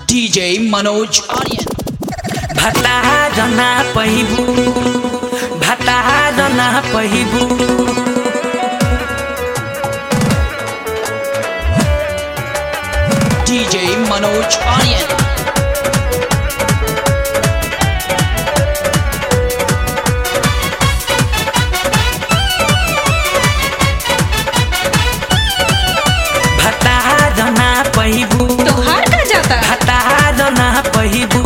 DJ Manoj Aryan. भतार ना पहिबू भतार ना पहिबू DJ Manoj Aryan. भतार ना पहिबू तोहार का जाता भतार ना पहिबू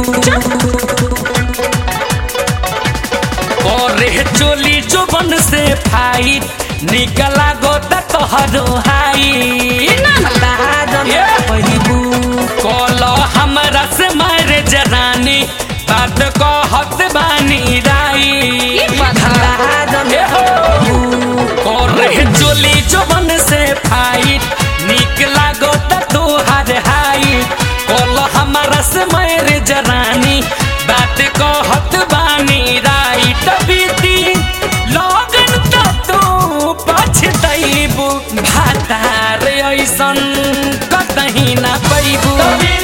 करे चोली जोबन से फाइट निकला गोता तोहरो हाई भतार ना पहिबू कल हमरा से मारे जरानी बात कहत बानी राई ई बात है। भतार ना पहिबू करे चोली जोबन से फाइट निक लागो त तोहार हाई कल हमारा से मेरे जरानी बात कहत बानी राइट बीती लगन त तू पछतैबू भातार ऐसन कतही ना पैबू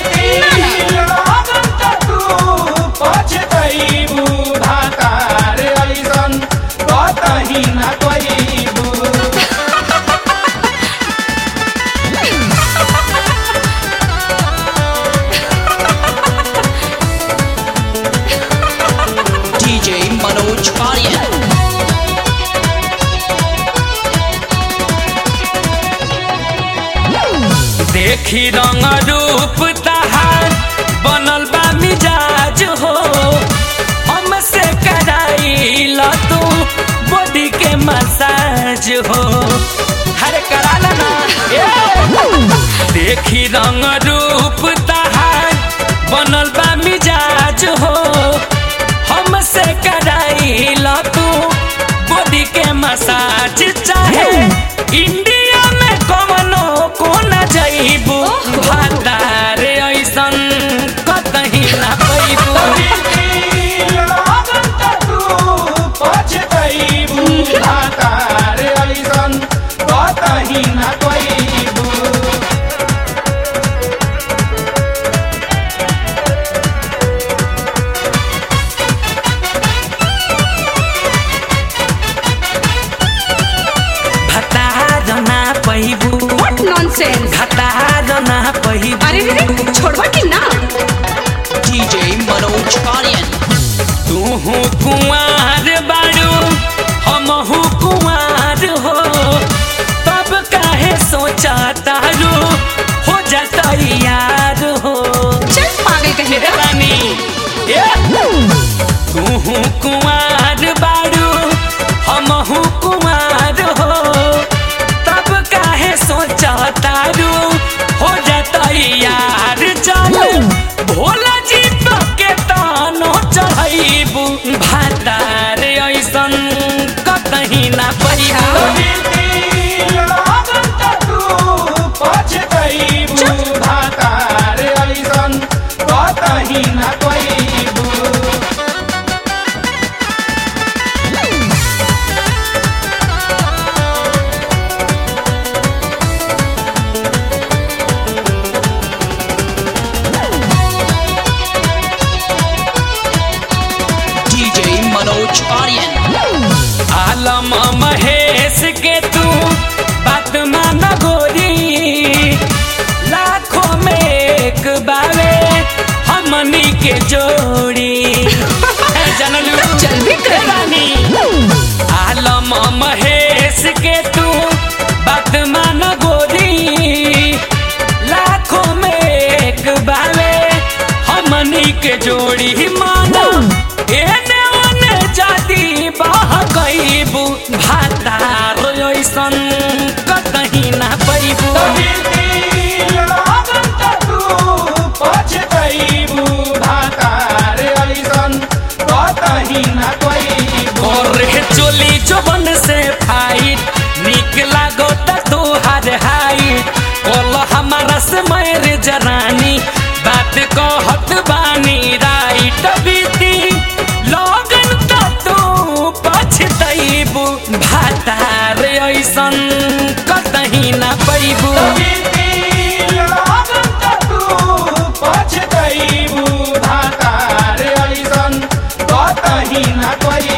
DJ Manoj Aryan. देखी रंग रूप तहार बनल बा मिजाज हो हमसे कराइल तू बॉडी के मसाज हो हर कराला ना ए! देखी रंग रूप तहार बनल बा मिजाज हो हमसे कराइल तू बॉडी के मसाज चाहे इंडिया में कवनो कोना जइबू भातार ऐसन कतही ना पैबू भतार ना पैबू व्हाट नॉनसेंस भतार ना पैबू अरे रे रे छोड़वा कि ना DJ Manoj Aryan. तूहू कुंवार बाड़ू हमहू कुंवार हो तब काहे सोचा तारू हो जाता यार हो चल पागल कहे रे रानी ए! तूहू कुंवार बाड़ू हमहू कुंवार हो तब काहे सोचा तारू हो जाता यार चल भोला जी तो के तानो चढ़ैबू भातार ऐसन कतही ना पैबू DJ Manoj Aryan. आलम महेश के तू बात मान गोरी लाखों में एक बावे हमनी के जोड़ी ए जनलू चल भी कर। ए रानी आलम महेश के तू बात मान गोरी लाखों में एक बावे हमनी के जोड़ी माना एने ओने जाती बाह गईबू भातार ऐसन कतही ना पैबू और चोली जोबन से फाइट निक लागो त तोहार हाई कोल हमारा से मेरे जरानी बात कहत बानी राइट बीती लगन त तू पछतैबू भातार ऐसन कतही ना पैबू पछतई ना कोई